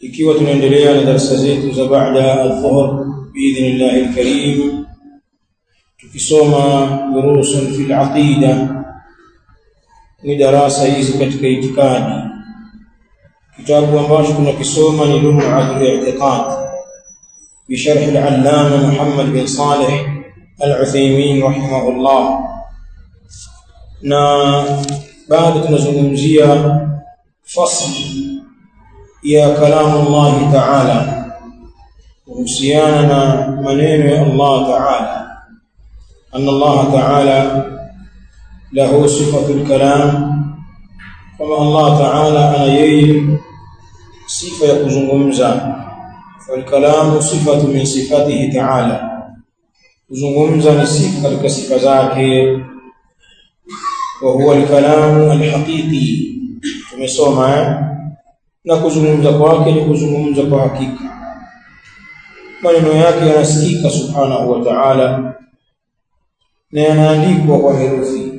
ikiwa tunaendelea na darasa zetu za baada adhuhur biidhnillah alkarim tukisoma durusun fil aqida ni darasa hizi katika itikadi kitabu ambacho tunakisoma ni lum'atul i'tiqad بشرح العلامة محمد بن صالح العثيمين رحمه الله na bado tunazungumzia fasl ya kalamu Allah Ta'ala kuhusiana na maneno ya Allah Ta'ala anna Allah Ta'ala lahu sifatul kalam kama Allah Ta'ala ana yeye sifa ya kuzungumza فالكلام صفة من صفاته تعالى kuzungumza ni sifa katika sifa zake wa huwa al-kalamu al-haqiqi tumesoma na kuzungumza kwake ni kuzungumza kwa hakika maneno yake yanasikika subhanahu wa ta'ala na yanaandikwa kwa herufi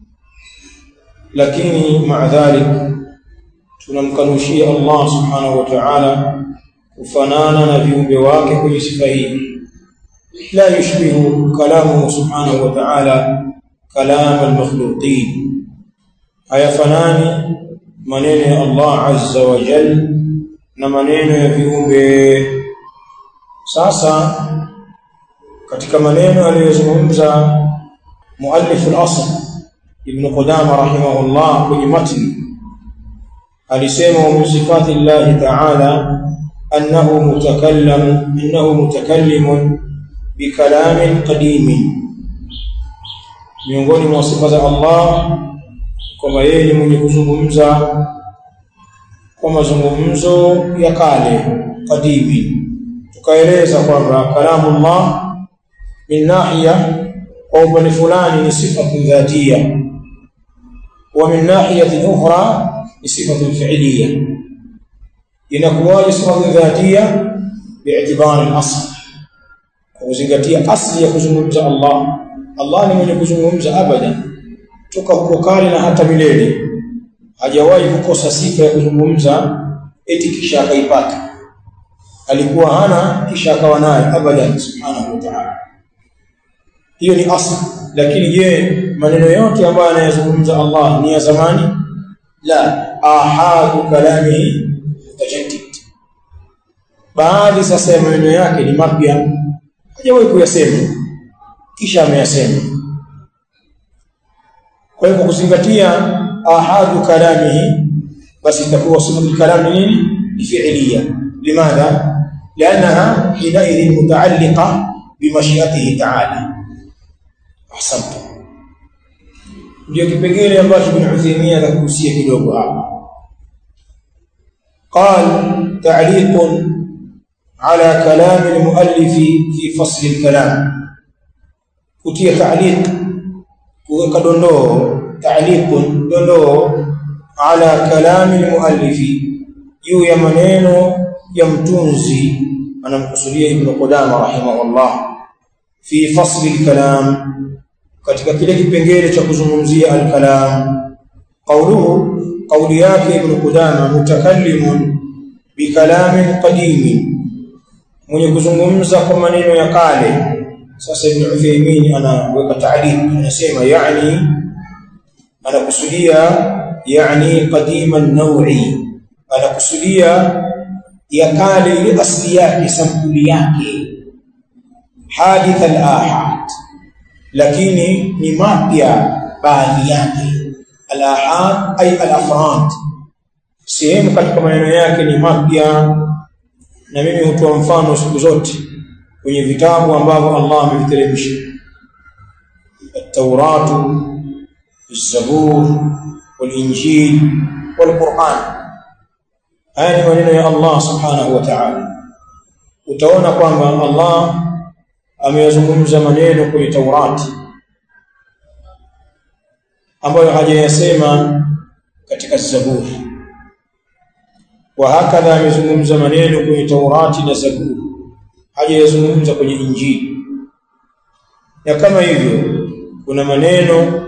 lakini maadhalik tunamkanushia Allah subhanahu wa ta'ala kufanana na viumbe wake kwenye sifa hii la yushbihu kalamu subhanahu wa ta'ala kalam al-makhluqin hayafanani maneno ya Allah azza wa jal na maneno ya viumbe sasa katika maneno aliyozungumza muallif al-asl ibn Qudama rahimahullah kwenye matni alisema wa sifati Allah ta'ala أنه متكلم إنه متكلم بكلام قديم miongoni mwa sifa za Allah kwamba yeye ni mwenye kuzungumza kwa mazungumzo ya kale kadimi tukaeleza kwamba kalamu Allah min nahiya kwa upande fulani ni sifatu dhatia wa min nahiyatin ukhra ni sifatu fi'liya inakuwaje sifatu dhatia bi'tibari al-asl kwa kuzingatia asli ya kuzungumza Allah Allah ni mwenye kuzungumza abada toka huko kale na hata milele hajawahi kukosa sifa ya kuzungumza eti kisha akaipata alikuwa hana kisha akawa naye abadan subhanahu wa ta'ala hiyo ni asli lakini je maneno yote ambayo anayazungumza Allah ni ya zamani la ahadu kalamihi mutajaddid baadhi sasa ya maneno yake ni mapya hajawahi kuyasema kisha ameyasema kwa hivyo kuzingatia ahadu kalamihi basi itakuwa sifatu kalami nini ni fi'liya limadha لانها حينئذ متعلقه بمشيئته تعالى احسنت ndio kipengele ambacho Ibn Uthaymeen atakuhusia kidogo hapa قال تعليق على كلام المؤلف في فصل الكلام كتي تعليق كدondoo تعليق dondoo على كلام المؤلف juu ya maneno ya mtunzi anamkusudia Ibn Qudama rahimahullah fi fasl al-kalam katika kile kipengele cha kuzungumzia al-kalam qawluhu قولي yake ibn Qudama mutakallimun bikalamin qadim mwenye kuzungumza kwa maneno ya kale sasa ibn Uthaymeen anaweka ta'liq anasema yani anakusudia yani qadim an-naw'i anakusudia ya kale ile asli yake sampuli yake hadith al-ahad lakini ni mapya baadhi yake al-ahad ay al-afrad sehemu katika maneno yake ni mapya na mimi hutoa mfano siku zote kwenye vitabu ambavyo Allah ameviteremsha at-Taurat az-Zabur wal-Injil wal-Qur'an haya ni maneno ya Allah subhanahu wa ta'ala utaona kwamba Allah ameyazungumza maneno kwenye Taurati ambayo hajayasema katika Zaburi wa hakadha amezungumza maneno kwenye Taurati na Zaburi hajayazungumza kwenye Injili na kama hivyo kuna maneno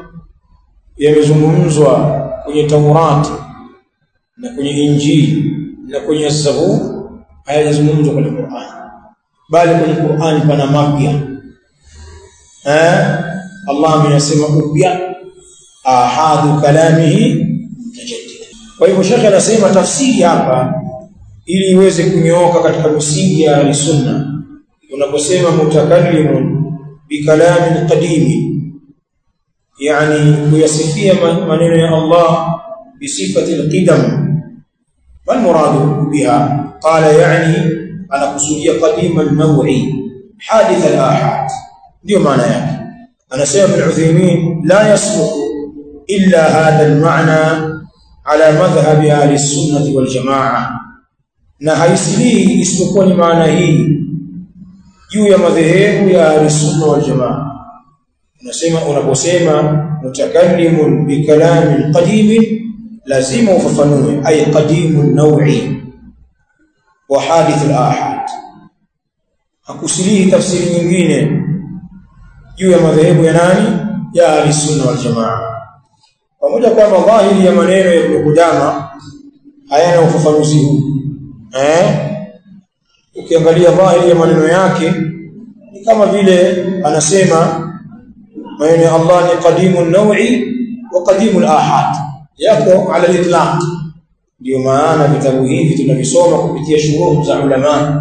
yamezungumzwa kwenye Taurati na kwenye Injili na kwenye Zaburi hayajazungumzwa kwenye Qur'an bali kwenye Qur'an pana mapya eh Allah ameyasema upya ahadu kalamihi tajaddid kwa hivyo shekhe anasema tafsiri hapa ili iweze kunyooka katika misingi ya sunna unaposema mutakallimun bikalamin qadimi yani kuyasifia maneno ya Allah bisifati alqidam mal muradu biha qala yani anakusudia qadima an-naw'i hadith al-ahad ndio maana yake anasema ibn Uthaymeen la yasluhu illa hadha al-ma'na ala madhhab ahli as-sunnah wal jama'ah na haisilii isipokuwa ni maana hii juu ya madhehebu ya ahlusunna wal jamaa unasema unaposema mutakallimun bikalamin qadimin lazima ufafanue ay qadimun naw'i wa hadith al-ahad hakusilii tafsiri nyingine juu ya madhehebu ya nani ya ahlusunna wal jamaa pamoja kwamba dhahiri ya maneno ya Ibn Qudama hayana ufafanuzi huu eh ukiangalia dhahiri ya maneno yake ni kama vile anasema maneno ya Allah ni qadimun naw'i wa qadimul ahad yako ala al-itlaq ndio maana vitabu hivi tunavisoma kupitia shuruh za ulama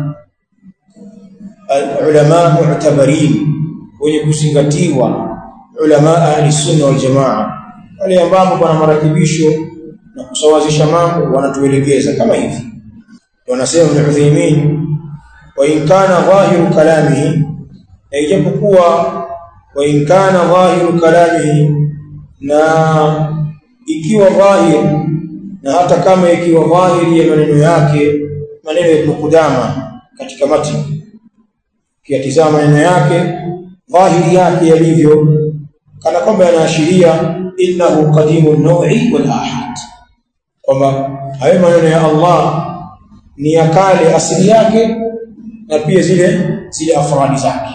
ulama mu'tabarin wenye kuzingatiwa ulama ahli sunna wal jamaa wale ambao pana marakibisho na kusawazisha mambo wanatuelekeza kama hivi wanasema Ibn Uthaymeen wa in kana dhahiru kalamihi na ijapokuwa wa in kana dhahiru kalamihi na ikiwa dhahir na hata kama ikiwa dhahiri ya maneno yake maneno ya Ibn Qudama katika matni kiatizama maneno yake dhahiri yake yalivyo kana kwamba yanaashiria innahu qadimun naw'i wal ahad kwamba hayo maneno ya Allah ni ya kale asili yake na pia zile zile afradi zake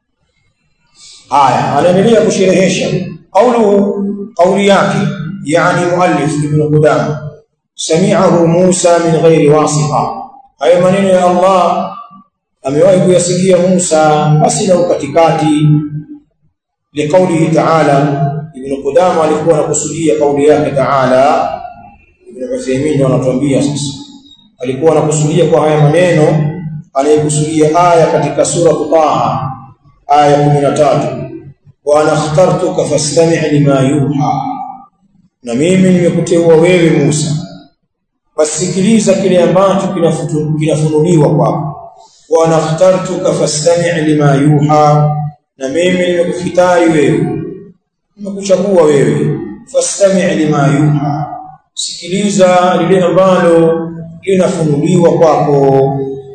haya anaendelea kusherehesha qawluhu qawli yake yani muallif ibn qudama sami'ahu Musa min ghairi wasita hayo maneno ya Allah amewahi kuyasikia Musa basi na ukatikati liqaulihi ta'ala ibn qudama alikuwa anakusudia kauli yake ta'ala ibn Uthaymeen anatuambia sasa alikuwa anakusudia kwa haya maneno anayekusudia aya katika sura Taha aya 13 wa ana ikhtartuka fastami' lima yuha na mimi nimekuteua wewe Musa wasikiliza kile ambacho kinafunuliwa kwako wa ana ikhtartuka fastami' lima yuha na mimi nimekufitari wewe nimekuchagua wewe fastami' lima yuha sikiliza lile ambalo linafunuliwa kwako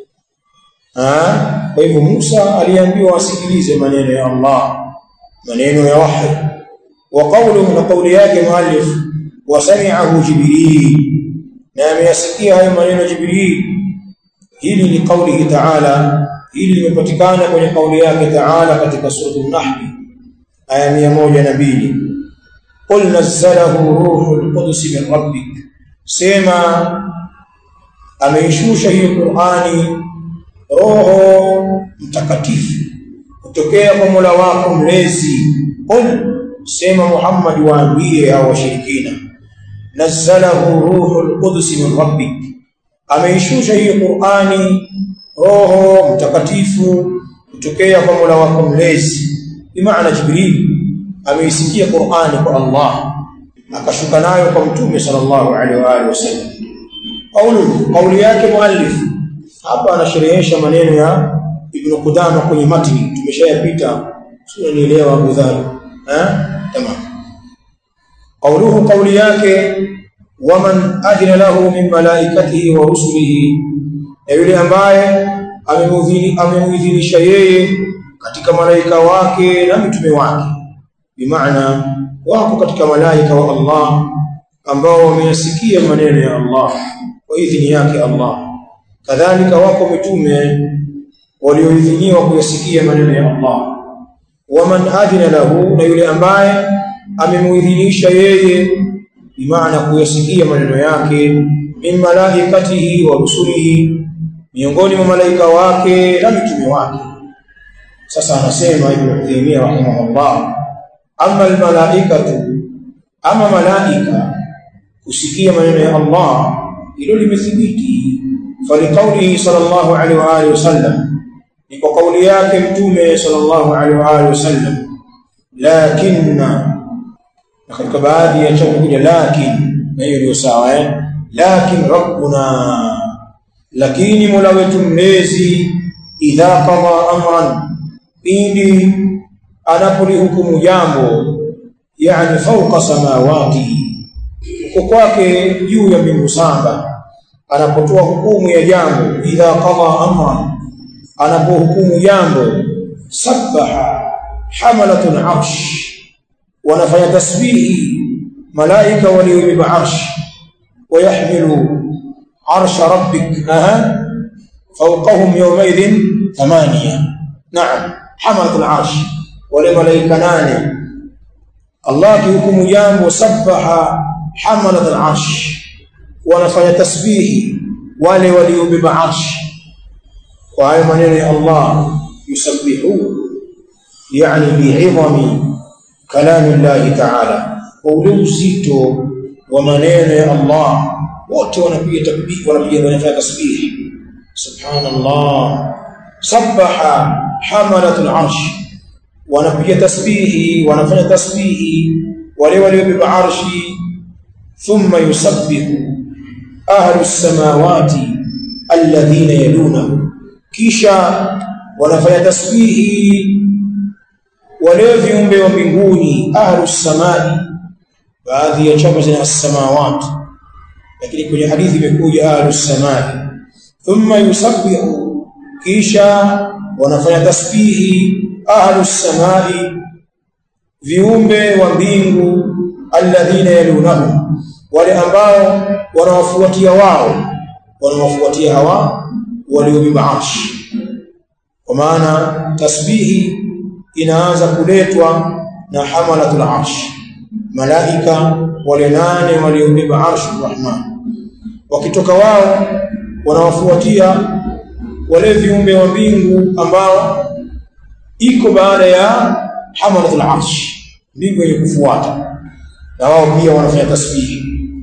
kwa hivyo Musa aliambiwa asikilize maneno ya Allah maneno ya wahi wa qawluhu na qawli yake muallif wa sami'ahu jibril na ameyasikia hayo maneno jibril hili ni qawlihi ta'ala hili limepatikana kwenye kauli yake ta'ala katika sura an-nahl aya 102 qul nazzalahu ruhul qudus min rabbik sema ameishusha hiyo Qur'ani roho mtakatifu kutokea kwa Mola wako mlezi qul sema Muhammad waambie hao washirikina nazzalahu ruhul qudus min rabbik ameishusha hiyo Qur'ani roho mtakatifu kutokea kwa Mola wako mlezi bimaana Jibril ameisikia Qur'ani kwa Allah akashuka nayo kwa mtume sallallahu alaihi wa alihi wasallam Qaulu kauli yake muallif hapa anasherehesha maneno ya Ibn Qudama kwenye matni tumeshayapita sio nielewa Abu Dhar eh tamam Qauluhu kauli yake waman ajna lahu min malaikatihi wa rusulihi na yule ambaye amemuidhinisha yeye katika malaika wake na mitume wake bimaana wako katika malaika wa Allah ambao wameyasikia maneno ya Allah kwa idhini yake Allah kadhalika wako mitume walioidhiniwa kuyasikia maneno ya Allah waman adina lahu na yule ambaye amemuidhinisha yeye bimaana kuyasikia maneno yake min malaikatihi wa rusulihi miongoni mwa malaika wake na mitume wake sasa anasema ibn Taymiyyah rahimahullah amma almalaikatu ama malaika kusikia maneno ya Allah hilo limethibiti faliqaulihi sallallahu alaihi wa alihi wasallam ni kwa kauli yake mtume sallallahu alaihi wa alihi wasallam lakinna na katika baadhi ya chao kuja lakin na hiyo ndio sawa eh lakin rabbuna lakini mola wetu mlezi idha qada amran pindi anapolihukumu jambo yani fauqa samawati uko kwake juu ya mbingu saba anapotoa hukumu ya jambo idha qada amran anapohukumu jambo sabbaha hamalatul arsh wanafanya tasbihi malaika waliobeba arsh ويحمل عرش ربك أها فوقهم يومئذ ثمانية نعم حملة العرش ولملائكة ناني الله كيكم جام وسبح حملة العرش ونفي تسبيح wale waliobeba arshi kwa hayo maneno ya Allah yusabbihu yani bi'idhami kalami Allah ta'ala kwa ule uzito wa maneno ya Allah wote wanapiga takbir wanapiga wanafanya tasbih subhanallah sabbaha hamalatul arsh wanapiga tasbihi wanafanya tasbihi wale waliobeba arshi thumma yusabbihu ahlu samawati alladhina yalunahu kisha wanafanya tasbihi wale viumbe wa mbinguni ahlu samai baadhi ya chapa zina as-samawat lakini kwenye hadithi imekuja ahlu samai thumma yusabbihu kisha wanafanya tasbihi ahlu samai viumbe wa mbingu alladhina yalunahum wale ambao wanawafuatia wao wanawafuatia hawa waliobeba arshi kwa maana tasbihi inaanza kuletwa na hamalatul arsh malaika wale nane waliobeba arshi rahman wakitoka wao wanawafuatia wale viumbe wa mbingu ambao iko baada ya hamalatul arsh mbingu yenye kufuata na wao pia wanafanya tasbihi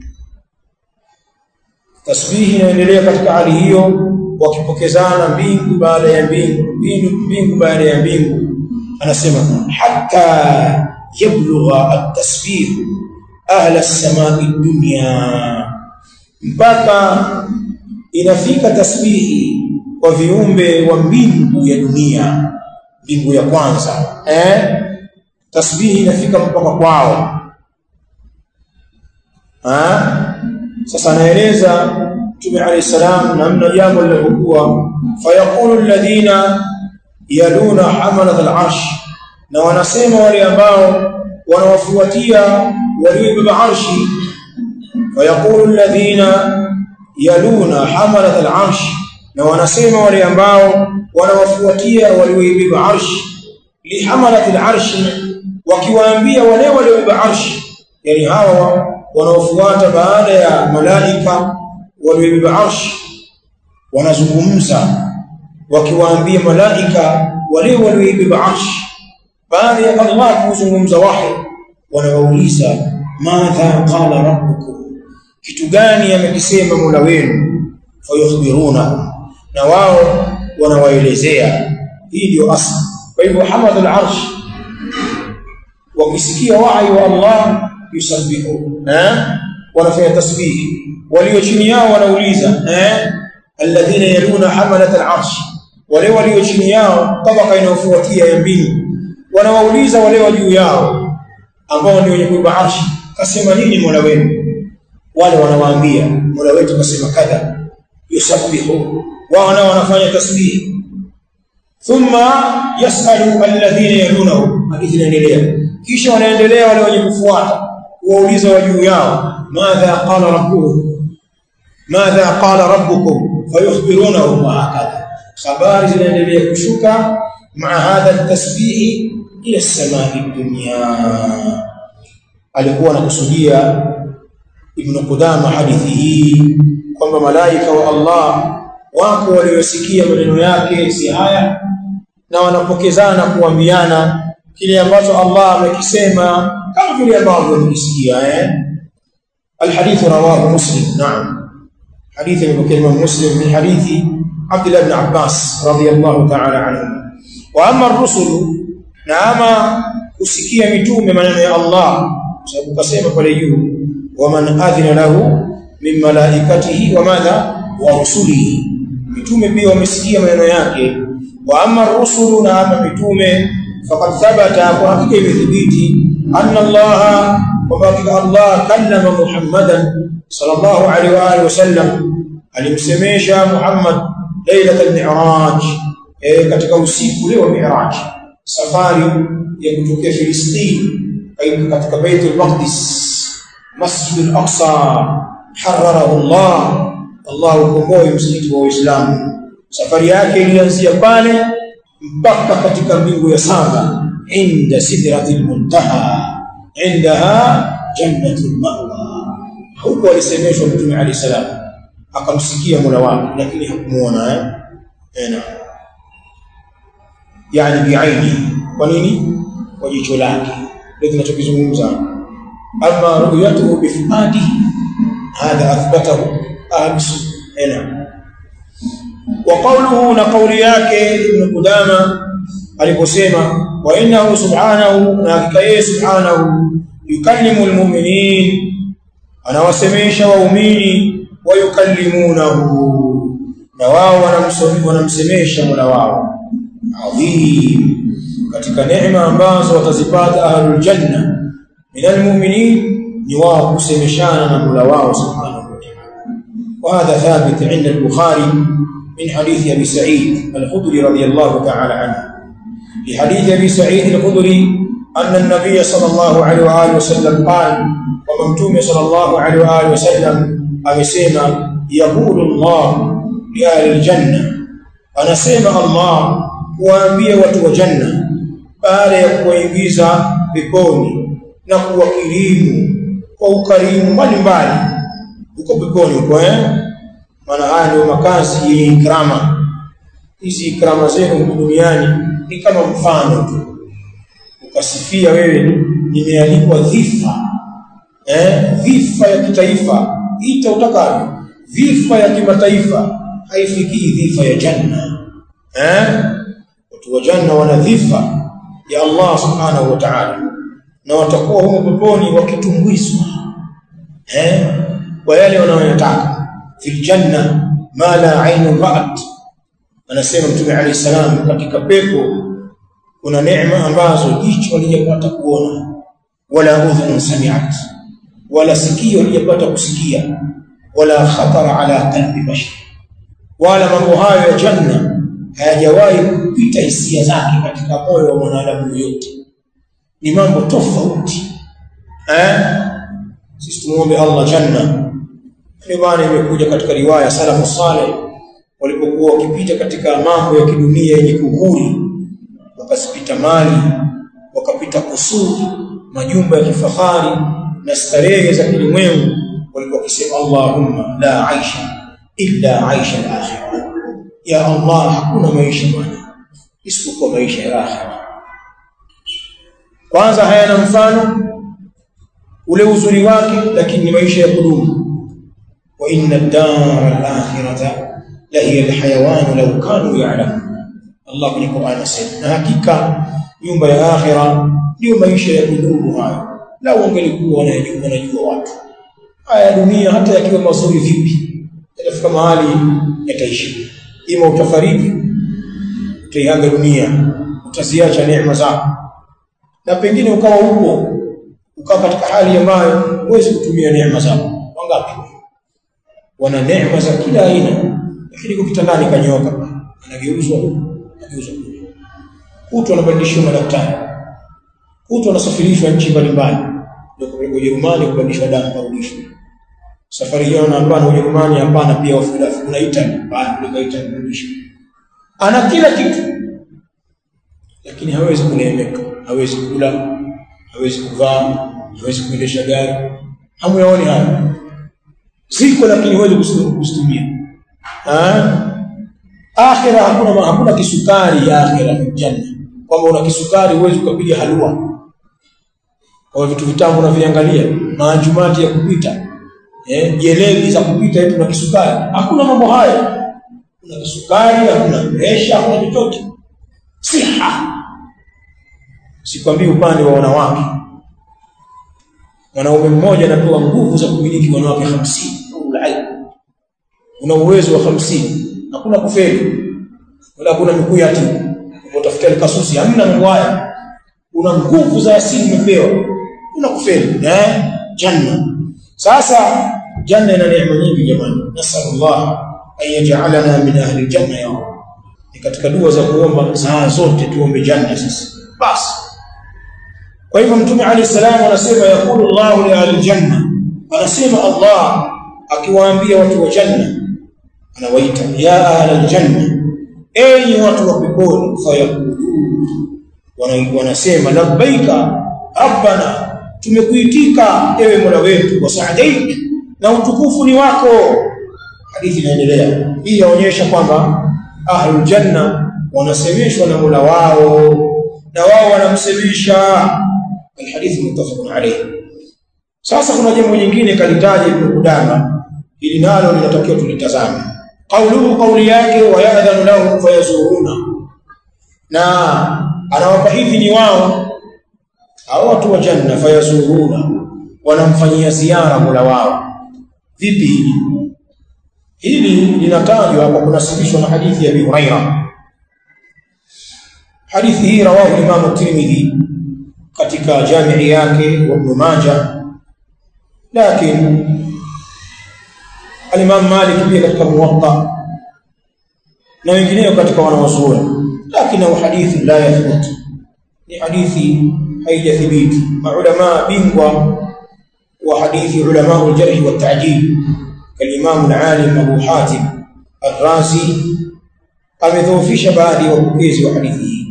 tasbihi inaendelea katika hali hiyo wakipokezana mbingu baada ya mbingu mbingu, mbingu baada ya mbingu anasema hatta yablugha at-tasbih ahla as-samai dunya mpaka inafika tasbihi kwa viumbe wa mbingu ya dunia mbingu ya kwanza eh tasbihi inafika mpaka kwao ha? sasa anaeleza Mtume alayhi salam namna jambo lilivyokuwa fayaqulu alladhina yaluna hamalat al-arsh na wanasema wale ambao wanawafuatia waliobeba arshi fayaqulu alladhina yaluna hamalat al-arsh na wanasema wale ambao wanawafuatia waliobeba arshi li hamalat al-arsh wakiwaambia wale waliobeba arshi yani hawa wanaofuata baada ya malaika waliobeba arshi wanazungumza wakiwaambia malaika wale waliobeba arshi baada ya Allah kuzungumza wahi wanawauliza madha qala rabbukum kitu gani amekisema Mola wenu fayukhbiruna na wao wanawaelezea hii ndio asli kwa hivyo hamadul arsh wakisikia wahi wa Allah yusabbihu eh wanafanya tasbihi walio chini yao wanauliza eh alladhina yaluna hamalat al-arsh wale walio chini yao tabaka inayofuatia ya mbingu wanawauliza wale wa juu yao ambao ni wenye kubeba arshi kasema nini Mola wenu wale wanawaambia Mola wetu kasema kadha yusabbihu wao nao wanafanya tasbihi thumma yasalu alladhina yalunahu hadithi inaendelea kisha wanaendelea wale wenye kufuata wauliza wa juu yao madha qala rabbukum madha qala rabbukum fayukhbirunahu wa hakadha habari zinaendelea kushuka maa hadha at-tasbih ila as-samai dunya alikuwa anakusudia ibn Qudama hadithi hii kwamba malaika wa Allah wako waliosikia maneno yake si haya na wanapokezana kuambiana kile ambacho Allah amekisema kama vile ambavyo wamekisikia eh الحديث رواه مسلم نعم حديث ابن مسلم من حديث عبد الله بن عباس رضي الله تعالى عنهما واما الرسل نعم kusikia mitume maneno ya Allah sababu kasema pale juu waman adhina lahu min malaikatihi wa madha wa rusulihi mitume pia wamesikia maneno yake wa amma rusulu na ama mitume faqad thabata kwa hakika imethibiti anna Allah kwamba hakika Allah kallama Muhammadan sallallahu alaihi wa alihi wasallam alimsemesha Muhammad lailatul mi'raj eh katika usiku ule wa mi'raj safari ya kutokea Filistini katika Baitul Maqdis Masjid al-Aqsa hararahu Allah Allah ukomboe msikiti wa Uislamu safari yake ilianzia pale mpaka katika mbingu ya saba inda sidratil muntaha indaha jannatul ma'wa huko alisemeshwa mtume ali salam akamsikia mola wake lakini hakumuona eh ena yani biaini kwa nini kwa jicho lake ndio tunachokizungumza ama ru'yatuhu bifuadihi hadha athbatahu ahlusunna ena wa qawluhu na qawli yake ibn Qudama aliposema wa innahu subhanahu na hakika yeye subhanahu yukallimu almu'minin anawasemesha waumini wa yukallimunahu na wao wanamsemesha mola wao adhim katika neema ambazo watazipata ahlul janna min almu'minin ni wao kusemeshana na mola wao subhanahu wa ta'ala وهذا ثابت عند البخاري من حديث أبي سعيد الخدري رضي الله تعالى عنه لحديث أبي سعيد الخدري أن النبي صلى الله عليه وآله وسلم قال وممتوم صلى الله عليه وآله وسلم أمسيما يقول الله لأهل الجنة أنا سيما الله kuwaambia watu wa janna baada ya kuwaingiza peponi na kuwakirimu kwa ukarimu mbalimbali uko peponi huko eh maana haya ndio makazi yenye ikrama hizi ikrama zenu duniani ni kama mfano tu ukasifia wewe nimealikwa dhifa eh dhifa ya kitaifa ita utakavyo dhifa ya kimataifa haifikii dhifa ya janna eh watu wa janna wana dhifa ya Allah subhanahu wa ta'ala na watakuwa huko peponi wakitumbwizwa eh kwa yale wanayotaka fil janna ma la ainu ra'at anasema mtume alayhi salam katika pepo kuna neema ambazo jicho halijapata kuona wala udhun sami'at wala sikio halijapata kusikia wala khatara ala qalbi bashar wala mambo hayo ya janna hayajawahi kupita hisia zake katika moyo wa mwanadamu yote ni mambo tofauti eh sisi tumuombe Allah janna ndio maana imekuja katika riwaya salafu saleh walipokuwa wakipita katika mambo ya kidunia yenye kuguri wakasipita mali wakapita kusuri majumba ya kifahari na starehe za kilimwengu walikuwa wakisema Allahumma la aisha illa aisha al-akhirah ya Allah hakuna maisha bwana isipokuwa maisha ya akhira kwanza hayana mfano ule uzuri wake lakini ni maisha ya kudumu wa inna ad-dara al-akhirata la hiya al-hayawan law kanu ya'lamun Allah kwenye Qur'an anasema na hakika nyumba ya akhira ndio maisha ya kudumu hayo la wangelikuwa wanajua wanajua watu haya dunia hata yakiwa mazuri vipi yatafika mahali yataishi ima utafariki utaiaga dunia utaziacha neema zako na pengine ukawa huko ukawa katika hali ambayo huwezi kutumia neema zako wangapi wana neema za kila aina lakini kwa kitandani kanyoka anageuzwa anageuzwa kutu anabadilishwa madaktari kutu anasafirishwa nchi mbalimbali ndio kupelekwa Ujerumani kubadilishwa damu kurudishwa safari hiyo na hapana Ujerumani hapana pia wafuda kuna Italy bali kutoka Italy kurudishwa ana kila kitu lakini hawezi kuneemeka hawezi kula hawezi kuvaa hawezi kuendesha gari hamuyaoni haya ziko lakini huwezi kuzitumia ah akhira hakuna hakuna kisukari ya akhira fi janna kwamba una kisukari huwezi ukapiga halua kwa vitu vitamu unaviangalia maanjumati ya kupita eh jelebi za kupita eti na kisukari hakuna mambo haya kuna kisukari hakuna presha hakuna chochote siha sikwambii upande wa wanawake mwanaume mmoja anapewa nguvu za kumiliki wanawake 50 una uwezo wa 50 hakuna kufeli wala kuna mikuu ya timu utafuta kasusi hamna mambo haya una nguvu za asili umepewa una kufeli eh janna sasa janna ina neema nyingi jamani nasallallahu an yaj'alana min ahli janna ya rab ni katika dua za kuomba saa zote tuombe janna sisi basi kwa hivyo mtume alayhi salam anasema yakulu Allah li ahli janna anasema Allah akiwaambia watu wa janna anawaita ya ahli janna enyi watu wa peponi fayaqulun wanasema labbaika rabbana tumekuitika ewe mola wetu wa sa'daik na utukufu ni wako hadithi inaendelea hii yaonyesha kwamba ahlul janna wanasemeshwa na mola wao na wao wanamsemesha alhadithi muttafaqun alayhi sasa kuna jambo jingine kalitaja ibn Qudama ili nalo linatakiwa tulitazame qauluhu qauli yake wa ya'dhanu lahum fayazuruna na anawapa idhini wao hao watu wa janna fayazuruna wanamfanyia ziara mola wao vipi hili hili linatajwa hapa kunasibishwa na hadithi ya Abi Huraira hadithi hii rawahu Imam Tirmidhi katika jamii yake wa Ibn Majah lakini al-Imam Malik pia katika Muwatta na wengineo katika wanawazuoni lakini hadithi la yathbut ni hadithi haijathibiti maulama bingwa wa hadithi ulama al-jarh wa ta'dil كالإمام العالم أبو حاتم الرازي amedhoofisha baadhi ya wapokezi wa hadithi hii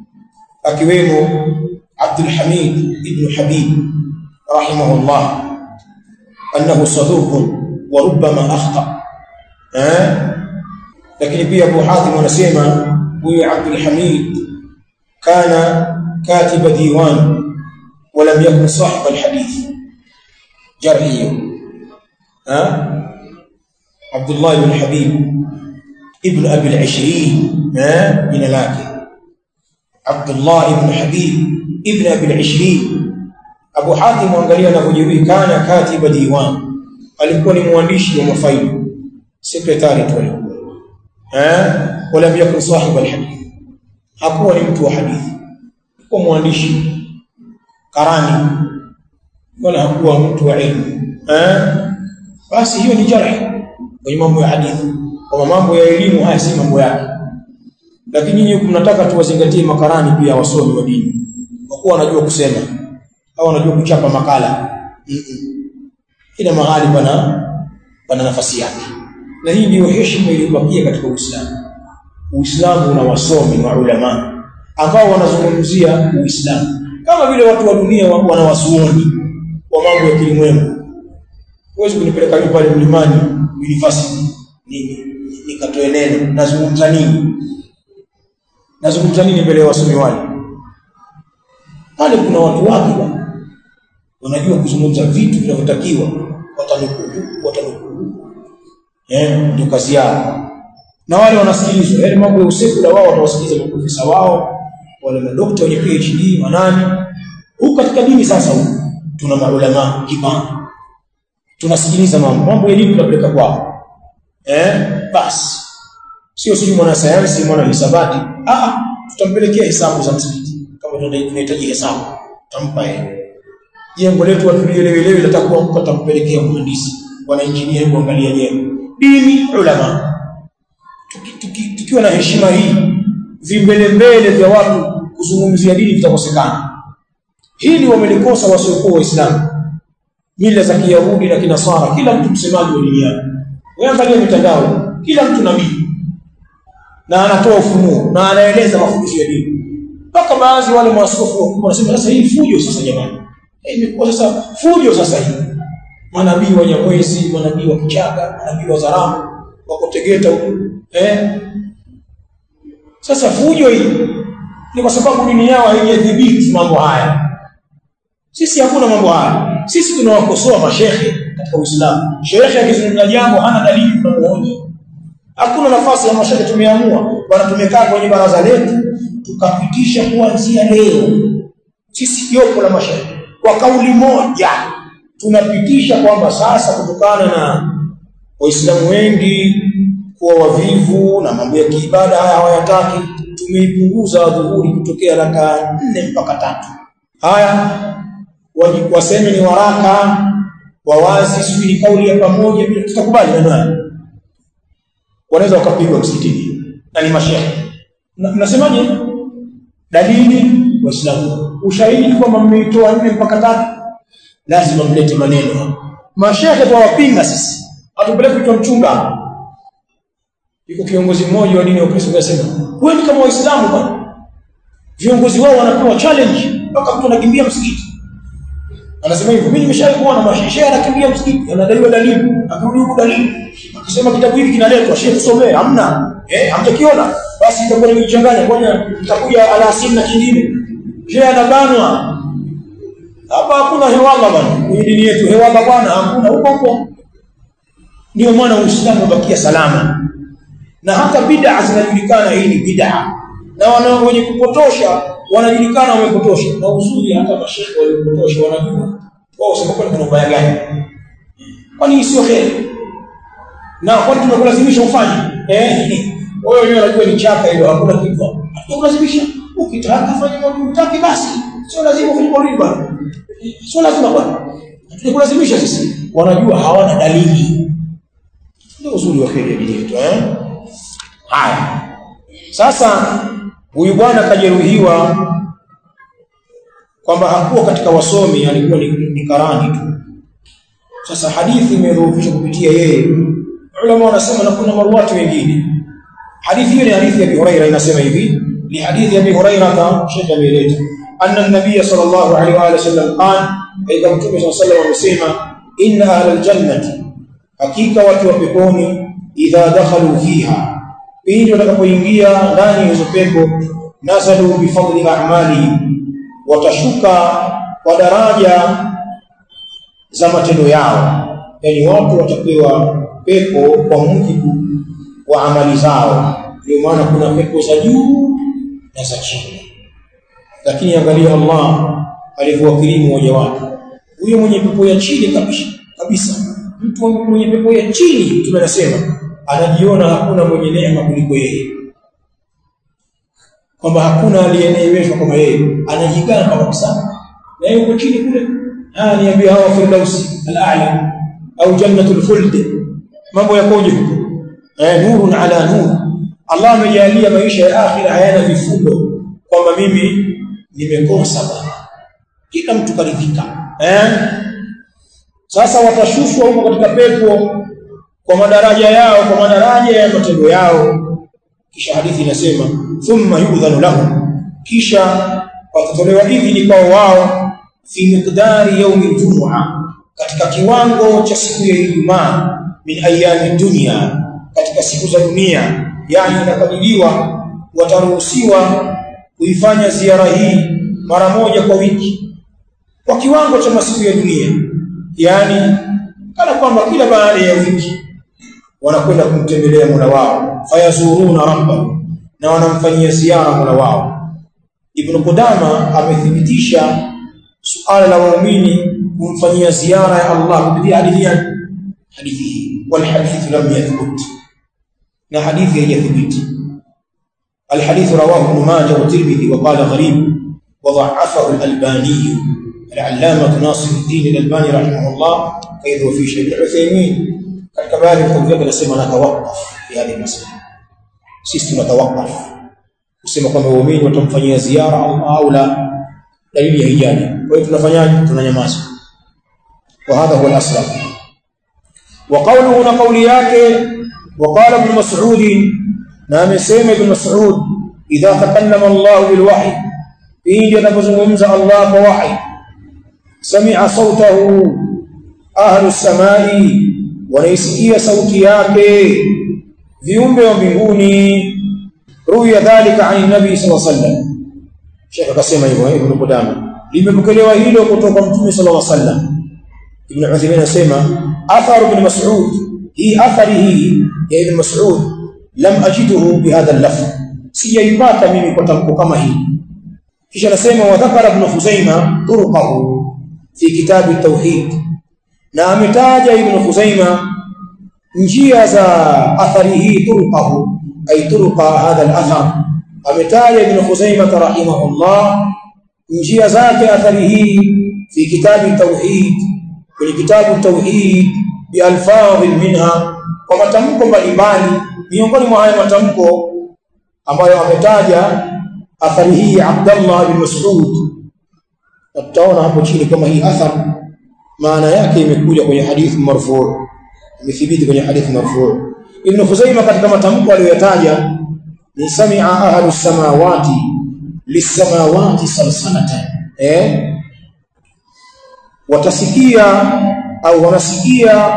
akiwemo Abdul Hamid ibn Habib rahimahullah annahu saduq wa rubbama akhta eh lakini pia Abu Hatim anasema huyu Abdul Hamid kana katiba diwan wa lam yakun sahib alhadith jarhiyo eh عبد الله بن حبيب ابن أبي العشرين من لكن عبد الله بن حبيب ابن أبي العشرين أبو حاتم وانgalia anapojibu kana katiba diwan alikuwa ni mwandishi wa mafaili secretary tu alikuwa eh wala yakun sahib alhadith hakuwa ni mtu wa hadithi alikuwa mwandishi karani wala hakuwa mtu wa ilmu eh basi hiyo ni jarh kwenye mambo ya hadithi kwa mambo ya elimu haya si mambo yake lakini nyinyi mnataka tuwazingatie makarani pia wasomi wa dini kwa kuwa wanajua kusema au wanajua kuchapa makala mm -mm. ila mahali pana pana nafasi yake na hii ndio heshima iliyobakia katika Uislamu Uislamu una wasomi na ulama ambao wanazungumzia Uislamu kama vile watu wa dunia wana wasuoni wa mambo ya kilimwengu huwezi kunipeleka mimi pale mlimani university nini nikatoe neno nazungumza nini nazungumza nini mbele ya wasomi wale pale kuna watu wake bwana wanajua kuzungumza vitu vinavyotakiwa watanukuu watanukuu eh ndio kazi yao na wale wanasikilizwa yale mambo ya usekula wao watawasikiliza maprofesa wao wale madokta wenye PhD manani huko katika dini sasa huko tuna maulama kibana tunasikiliza mambo mambo ya elimu tunapeleka kwao eh basi sio sio mwana sayansi mwana hisabati ah tutampelekea hesabu za msikiti kama tunahitaji hesabu tampa yeye jengo letu watulielewe litakuwa mko tampelekea mhandisi wana engineer kuangalia jengo dini ulama tukiwa tuki, tuki na heshima hii vimbele mbele vya watu kuzungumzia dini vitakosekana hili wamelikosa wasiokuwa waislamu mila za kiyahudi na kinasara kila mtu msemaji wa dini yake wewe angalia mitandao kila mtu nabii na anatoa ufunuo na anaeleza mafundisho ya dini mpaka baadhi wale maaskofu wakubwa wanasema sasa hii fujo sasa jamani imekuwa sasa fujo sasa hii manabii wa Nyamwezi manabii wa Kichaga manabii wa Zaramu wako Tegeta huko eh sasa fujo hii ni kwa sababu dini yao haijadhibiti mambo haya sisi hakuna mambo haya sisi tunawakosoa mashehe katika Uislamu shehe akizungumza jambo hana dalili tunamuonya hakuna nafasi ya mashehe tumeamua bwana tumekaa kwenye baraza letu tukapitisha kuanzia leo sisi jopo la mashehe kwa kauli moja tunapitisha kwamba sasa kutokana na waislamu wengi kuwa wavivu na mambo ya kiibada haya hawayataki tumeipunguza dhuhuri kutokea raka nne mpaka tatu haya waseme ni waraka wawazi sijui ni kauli ya pamoja bila tutakubali maneno haya wanaweza wakapigwa msikitini na ni mashehe mnasemaje dalili waislamu ushahidi kwamba mmeitoa nne mpaka tatu lazima mlete maneno mashehe twawapinga sisi hatupeleki kwa mchunga yuko kiongozi mmoja wa dini ya Ukristo anasema wewe kama waislamu bwana viongozi wao wanapewa challenge mpaka mtu anakimbia msikiti anasema hivyo mimi nimeshawahi kuona mashehe anakimbia msikiti anadaiwa dalili akarudi huko dalili akisema kitabu hiki kinaletwa shehe tusomee hamna eh hamtakiona basi itakuwa nimechanganya kwani itakuja alasiri na kingine shehe anabanwa hapa hakuna hewala bwana kwenye dini yetu hewala bwana hakuna huko huko ndio maana uislamu ubakia salama na hata bid'a zinajulikana hii ni bid'a na wana wenye kupotosha wanajulikana wamepotosha na uzuri hata mashehe waliopotosha wanajua wao sema kwani kuna ubaya gani kwani sio heri na kwani tumekulazimisha ufanye eh wewe wenyewe unajua ni chaka hilo hakuna kitu hatukulazimisha ukitaka fanya mambo utaki basi sio lazima ufanye maulidi bwana sio lazima bwana tukulazimisha sisi wanajua hawana dalili ndio uzuri wa heri ya dini yetu eh haya sasa huyu bwana kajeruhiwa kwamba hakuwa katika wasomi alikuwa ni, ni karani tu sasa hadithi imedhoofishwa kupitia yeye ulama wanasema na kuna maruwati wengine hadithi hiyo ni hadithi ya Abi Huraira inasema hivi ni hadithi ya Abi Huraira ta Sheikh ameeleza anna an-nabiy sallallahu alaihi wa sallam qala aidha mtume sallallahu alaihi amesema inna ahlal jannati hakika watu wa peponi idha dakhalu fiha pindi watakapoingia ndani ya hizo pepo nazalu bifadli a'mali watashuka kwa daraja za matendo yao yani watu watapewa pepo kwa mujibu wa amali zao ndio maana kuna pepo za juu na za chini lakini angalia Allah alivyowakirimu waja wake huyo mwenye pepo ya chini kabisa kabisa mtu mwenye pepo ya chini tunasema anajiona hakuna mwenye neema kuliko yeye kwamba hakuna aliyeneemeshwa kama yeye anajigamba kabisa na yeye uko chini kule ah niambia hawa firdausi al-a'la au jannatul khuld mambo yakoje huko eh nurun ala nur Allah amejalia maisha ya akhira hayana vifundo kwamba mimi nimekosa bwana kila mtu karidhika eh sasa watashushwa huko katika pepo kwa madaraja yao kwa madaraja ya matendo yao kisha hadithi inasema thumma yudhanu lahum kisha watatolewa idhini kwa wao fi miqdari yaumi aljum'a katika kiwango cha siku ya Ijumaa min ayami dunya katika siku za dunia yani inakadiriwa wataruhusiwa kuifanya ziara hii mara moja kwa wiki kwa kiwango cha masiku ya dunia yani kana kwamba kila baada ya wiki wanakwenda kumtembelea Mola wao fayazuruna rabba na wanamfanyia ziara Mola wao Ibn Qudama amethibitisha suala la waumini kumfanyia ziara ya Allah kupitia hadithi ya hadithi hii wal hadith lam yathbut na hadithi haijathibiti الحديث رواه ابن ماجه والترمذي وقال غريب وضعفه الألباني العلامة ناصر الدين الألباني رحمه الله أيضا في شيخ العثيمين katika baadhi ya vyake nasema natawakaf fi hadi masala sisi tunatawakaf kusema kwamba waumini watamfanyia ziara au la dalili ya hijabi kwa hiyo tunafanyaje tunanyamaza wa hadha huwa al-aslam wa qawluhu na qawli yake wa qala ibn mas'ud na amesema ibn mas'ud idha takallama Allah bil wahy pindi anapozungumza Allah kwa wahy sami'a sautahu ahlu as-samai wanaisikia sauti yake viumbe wa mbinguni ruya dhalika an nabii sallallahu alaihi wasallam Sheikh akasema hivyo Ibn Qudama limepokelewa hilo kutoka Mtume sallallahu alaihi wasallam Ibn Uthaymeen anasema athar ibn Mas'ud hii athari hii ya Ibn Mas'ud lam ajiduhu bihadha al-lafz sijaipata mimi kwa tamko kama hii kisha anasema wa dhakara ibn Khuzaimah turqahu fi kitab at-tauhid na ametaja Ibn Khuzaimah njia za athari hii turqahu ay turqa hadha al-athar ametaja Ibn Khuzaimah rahimahullah njia zake athari hii fi kitab at-tauhid kwenye kitabu tauhid bi alfadhi minha kwa matamko mbalimbali miongoni mwa haya matamko ambayo ametaja athari hii Abdullah bin Mas'ud tutaona hapo chini kama hii athar maana yake imekuja kwenye hadithi marfu imethibiti kwenye hadithi marfu Ibn Khuzaimah katika matamko aliyotaja ni sami'a ahlus samawati lis-samawati salsalatan eh watasikia au wanasikia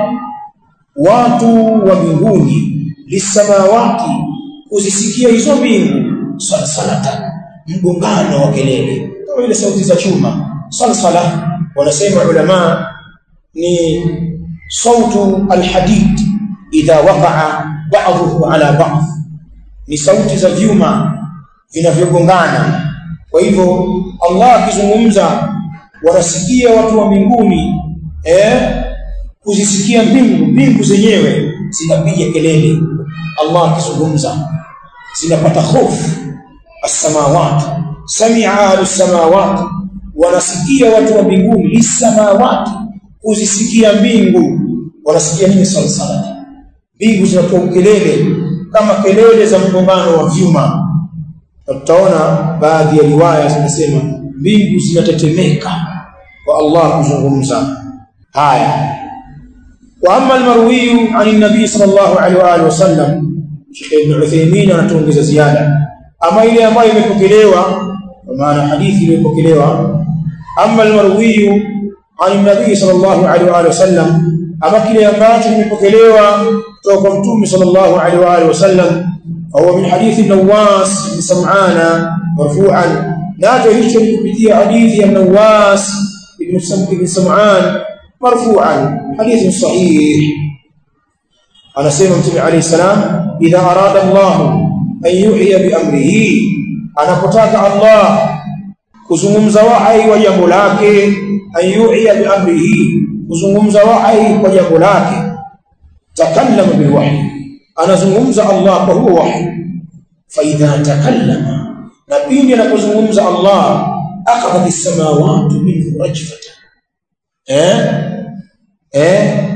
watu wa mbinguni lisamawati kuzisikia hizo mbingu salsalata mgongano wa kelele kama ile sauti za chuma salsala wanasema ulama ni sautu alhadid idha waqa'a ba'dhuhu ala ba'd ni sauti za vyuma vinavyogongana kwa hivyo Allah akizungumza wanasikia watu wa mbinguni eh kuzisikia mbingu mbingu zenyewe zinapiga kelele Allah akizungumza zinapata hofu as-samawati sami'a as-samawati wanasikia watu wa mbinguni lis-samawati kuzisikia mbingu wanasikia nini salsalati mbingu zinatoa kelele kama kelele za mgongano wa vyuma tutaona baadhi ya riwaya zinasema mbingu zinatetemeka kwa Allah kuzungumza haya wa amma almarwi an an-nabi sallallahu alaihi wa alihi wasallam Sheikh Ibn Uthaymeen anatuongeza ziada ama ile ambayo imepokelewa kwa maana hadithi iliyopokelewa amma almarwi an an-nabi sallallahu alaihi wa alihi wasallam ama kile ambacho kimepokelewa kutoka kwa mtume sallallahu alaihi wa alihi wasallam au min hadithi Nawas bin Sam'ana marfu'an nacho hicho ni kupitia hadithi ya Nawas ibn ibn Sam'an marfu'an hadithi sahih anasema mtume alayhi salam idha arada Allah an yuhya bi amrihi anapotaka Allah kuzungumza wahai wa jambo lake an yuhya bi amrihi kuzungumza wahai kwa jambo lake takallama bil wahyi anazungumza Allah kwa huo wahyi fa idha takallama na pindi anapozungumza Allah akhadha as-samawati minhu rajfatan eh eh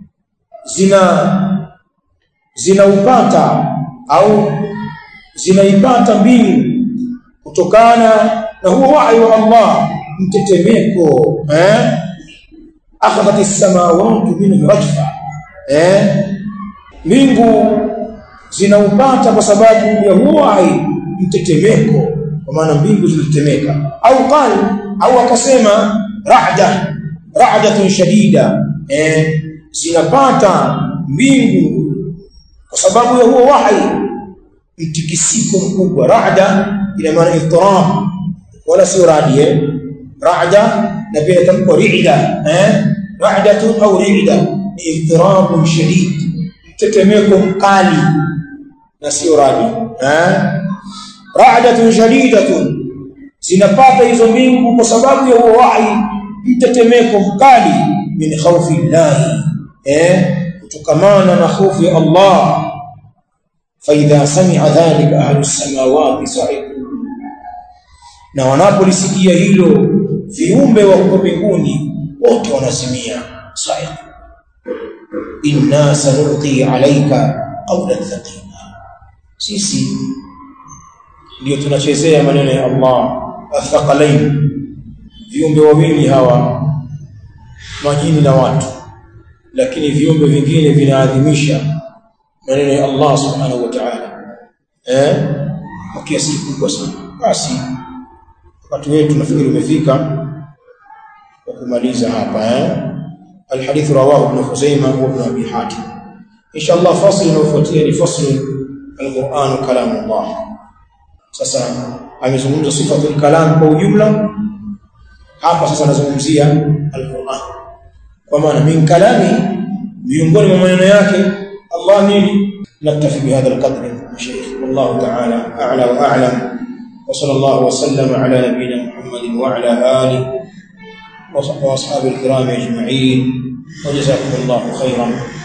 zina zinaupata au zinaipata mbingu kutokana na huo wahi wa Allah mtetemeko eh akhadhat as-samawati minhu rajfa eh mbingu zinaupata kwa sababu ya huo wahi mtetemeko kwa maana mbingu zinatetemeka au qal au akasema ra'da ra'datun shadida eh zinapata mbingu kwa sababu ya huo wahi mtikisiko mkubwa ra'da ina maana ittirab wala sio radi eh ra'da na pia tamko ri'da eh ra'datun au ri'da ni ittirab shadid tetemeko mkali na sio radi eh ra'datun shadidatun zinapata hizo mbingu kwa sababu ya huo wahi mtetemeko mkali min khawfi llahi eh kutokamana na hofu ya Allah fa idha sami'a dhalika ahlu samawati sa'iqu na wanapolisikia hilo viumbe wa huko mbinguni wote wanazimia sa'iqu inna sanulqi alayka qawlan thaqila sisi ndio tunachezea maneno ya Allah athqalain viumbe wawili hawa majini na watu lakini viumbe vingine vinaadhimisha maneno ya Allah subhanahu wa ta'ala eh kwa kiasi kikubwa sana basi wakati wetu nafikiri umefika kwa kumaliza hapa eh الحديث رواه ابن خزيمة وابن أبي حاتم إن شاء الله فصل وفتيه لفصل القرآن كلام الله sasa amezungumza sifatul kalam kwa ujumla hapa sasa anazungumzia alquran kwa maana min kalami miongoni mwa maneno yake Allah nini naktafi bihadha alqadr shaykh wallahu ta'ala a'la wa a'lam wa sallallahu wa sallama ala nabiyyina muhammadin wa ala alihi wa ashabihi alkiram ajma'in wa jazakumullahu khairan